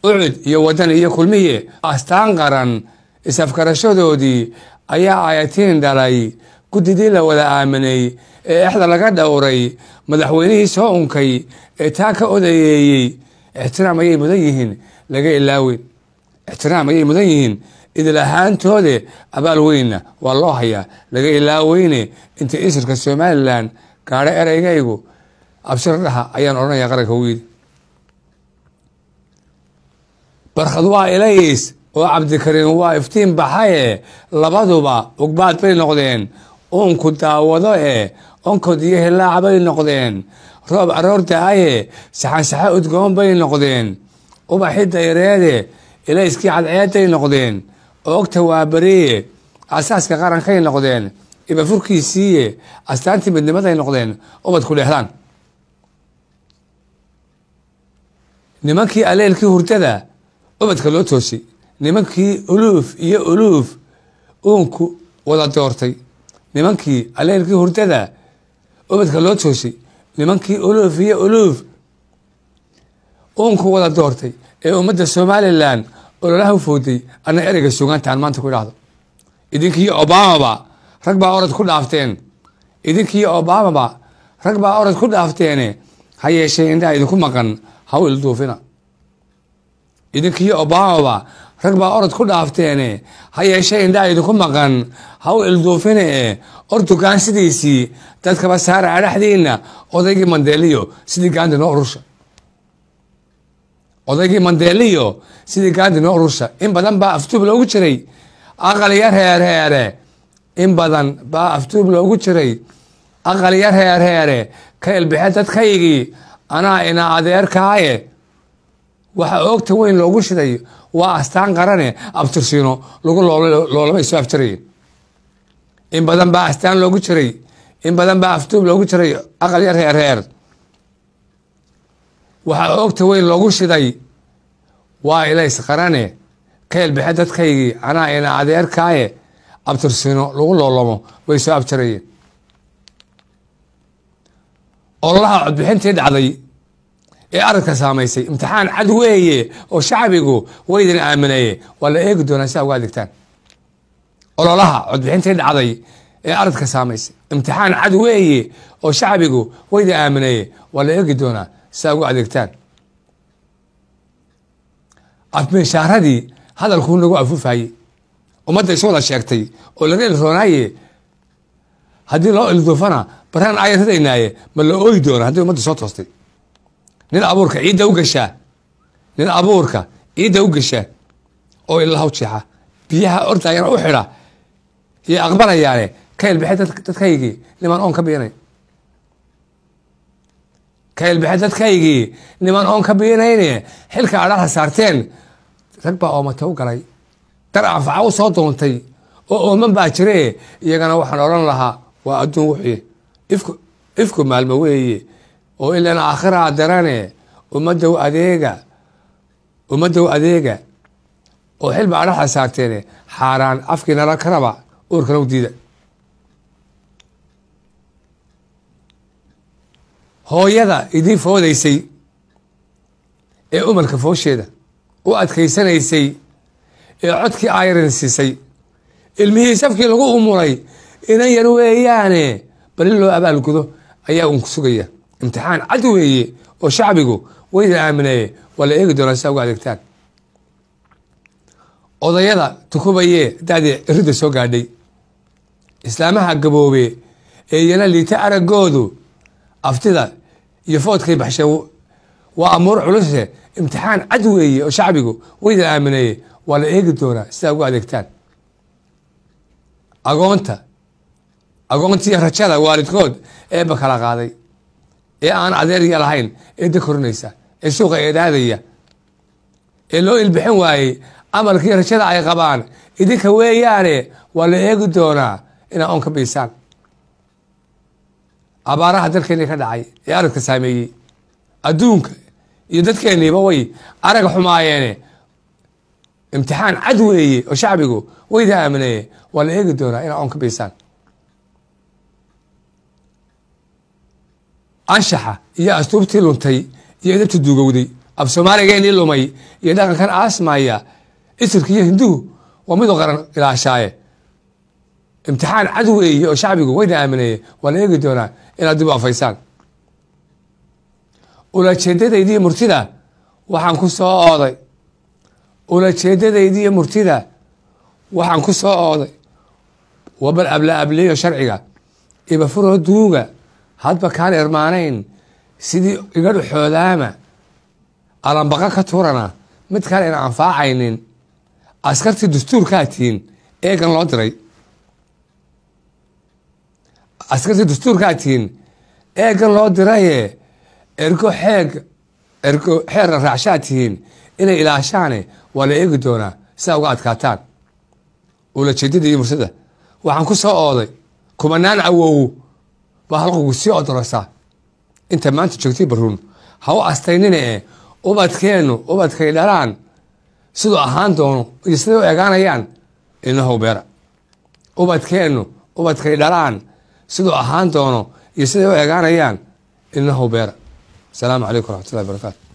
ucud iyo wadan iyo kulmiye astaan qaran is-afkarashadoodii ayaa ayatiin dhalay guddidii la wada aaminay ee exda laga dhowray madaxweynihii soo unkay ee taa ka odayeeyey ixtiraam ayay mudan yihiin laga ilaaweyn ixtiraam ayay mudan yihiin idil ahaantoode abaal weynna waa loo hayaa laga ilaaweyne inta isirka somalilan gaadho ereygaygu abshir dhaha ayaan odhanaya qaranka wiili barkhad waa ilays oo cabdikariim waa iftiin baxaye labaduba ugbaad bay noqdeen uunku daawado e onkod iyo hilaac bay noqdeen roob aroor da-aye saxansaxo udgoon bay noqdeen ubaxi dayreede ilayskii cadceeday noqdeen oogta waa beriye asaaska qarankay noqdeen ibafurkiisiiye astaantii midnimaday noqdeen ubadku dheexdaan nimankii aleelkii hurdada ubadka loo toosay nimankii uluuf iyo uluuf uunku wada doortay nimankii aleelkii hurdada ubadka loo toosay nimankii uluuf iyo uluuf uunku wada doortay ee ummadda somalilan ololaha u fooday ana ereyga sugaanta aan maanta ku idhaahdo idinkii obamaba rag baa orod ku dhaafteen idinkii obamaba rag baa orod ku dhaafteene ha yeeshee indhaha idinku maqan ha u ilduufina idinkii obamaba rag baa orod ku dhaafteene ha yeeshee indhaha idinku maqan ha u ilduufine ortugaan sidiisii dadkaba saara adhaxdiina odaygii mandeeliyo sidii gaandi noo urusha odaygii mandeeliyo sidii gaandi noo urusha in badan baa aftuub loogu jiray aqaliyo reereere in badan baa aftuub loogu jiray aqaliyo reereere ka ilbixe dadkaygii anaa ina adeerkaaye waxa oogta weyn loogu shiday waa astaan qarane abtirsiino lagu loolama soo afjarayen in badan baa astaan loogu jiray in badan baa aftuub loogu jiray aqalyo reereer waxaa oogta weyn loogu shiday waa ilays qarane ka ilbixe dadkaygii anaa ina adeerkaaye abtirsiino lagu loolomo way soo abjarayeen ololaha codbixintii dhacday ee aradka saamaysay imtixaan cad weeye oo shacbigu waydin aaminaye waa la eegi doonaa si a uga adeegtaan ololaha codbixintii dhacday ee aradka saamaysay imtixaan cad weeye oo shacbigu waydin aaminaye waa la eegi doonaa si a uga adeegtaan afmeeshaaradii hadalkuu nagu afuufayey ummadda isu wada sheegtay oo laga ilroonaaye haddii loo ilduufana baraan aya ridaynaaye ma la ooyi doona haddii ummadda soo toostay nin abuurka ciidda u gashaa nin abuurka ciidda u gashaa oo ilaha u jeexa biyaha ordayana u xidha iyo aqbalayaane ka ilbixe dadkaygii niman oon ka biinay ka ilbixe dadkaygii niman oon ka biinayne xilka adhaha saarteen rag baa oomata u galay dar anfaca u soo doontay oo ooman baa jire iyagana waxaan odhan lahaa waa adduun wuxuye ifku ifku maalmo weeye oo ilan aakhiraa darane ummaddow adeega ummaddow adeega oo xilba adhaxa saarteene xaaraan afkii nala karaba uurkana u diida hooyada idiin foodaysay ee umarka foosheeda u adkaysanaysay ee codkii ayrin siisay ilmihii safkii lagu umuray inan yar weeyaane bali loo abaalgudo ayaa uun ku sugaya imtixaan cad weeye oo shacbigu wayda aaminaye waa la eegi doonaa si uga adeegtaan odayada tukubaye daadii iridda soo gaadhay islaamaha gaboobe ee iyana liita araggoodu aftida iyo foodkay baxsheen waa amuur culuse imtixaan cad weeye oo shacbigu wayda aaminaye waa la eegi doonaa sidaa ugu adeegtaan agoonta agoontiiyo rajada waalidkood eebba kala qaaday ee aan adeerya lahayn ee da korinaysa ee suuqa eedaadaya ee loo ilbixin waayey amalkii rajada ay qabaan idinka weeyaane waa la eegi doonaa inaa oon ka biisaan abaaraha dalkeennii ka dhacay ee aradka saameeyey adduunka iyo dadkeenniiba way arag xumaayeene imtixaan cad weeye oo shacbigu wayda aaminaye waa la eegi doonaa inaa oon ka biisaan anshaxa iyo astuubtii luntay iyo idabta duugowday af soomaaligeenii lumay iyo dhaqankan aasmaya isirka iyo hinduhu waa midoo qaran ilaashaaye imtixaan cadow eeye oo shacbigu wayna aamineye waa la eegi doonaa inaad dib u afaysaan ulajeedadaydii murtida waxaan ku soo ooday ulajeedadaydii murtida waxaan ku soo ooday wabal abla ableeyo sharciga ibafuroo duuga hadba kaan irmaanayn sidii iga dhuxoodaama alambaqa ka turana mid kale ina anfaacaynin askartii dastuurkaa tihiin eegan loo diray askartii dastuurkaa tihiin eegan loo diraye ergo xeeg ergo xeerna raacshaa tihiin inay ilaashaane waa la eegi doonaa sidaa uga adkaataan ulajeedada iyo mursada waxaan ku soo ooday kumanaan awow baa halqogu sii odorasa inta maanta joogtay baruun ha u astaynina e ubadkeennu ubadkay dhalaan siduu ahaan doono iyo siday u egaanayaan inahow beera ubadkeennu ubadkay dhalaan siduu ahaan doono iyo siday u egaanayaan inahow beera asalaamu calaykum waraxmatullahi barakaatu